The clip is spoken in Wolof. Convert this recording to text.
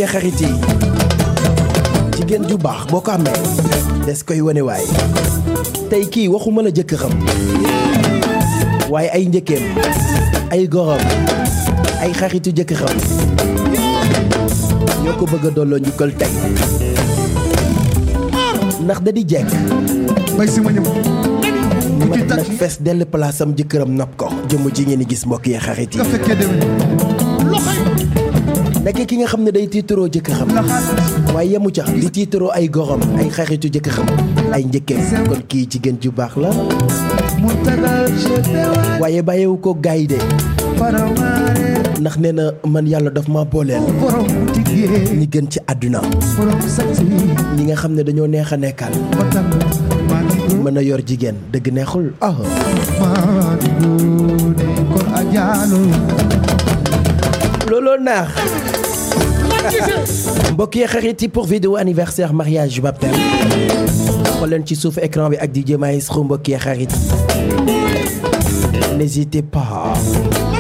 yee xarit yi jigéen ju baax boo ko amee des koy wane waay tey kii waxuma la jëkkëram waaye ay njëkkeem ay gorom ay xaritu jëkkëram ñoo ko bëgg a dolloo njukkal tey ndax da di jekk bay si ma ñëw ma nag fees dell place am jëkkëram nopp ko jëmm ji ngeen di gis mbokk yi xarit yi nga fekkee déwén nekk ki nga xam ne day tiitaroo jëkkëram la xaar waaye yemu ca di tiitaroo ay gorom ay xaritu jëkkëram ay njëkkeem kon kii jigéen ju baax la mu tagal jetewa waaye bàyyiwu ko gaay de paramare ndax nee na man yàlla daf ma booleel borom tigee ñi gën ci àdduna borom saksi ñi nga xam ne dañoo neex a nekkal batal maa ngi góor mën a yor jigéen dëgg neexul ah maa ngi góor ko ajaalo looloo naax mbokk yi xarit yi pour vidéo anniversaire mariage baptême xool leen ci suuf écran bi ak DJ Maestro mbokk yi xarit n'hésitez pas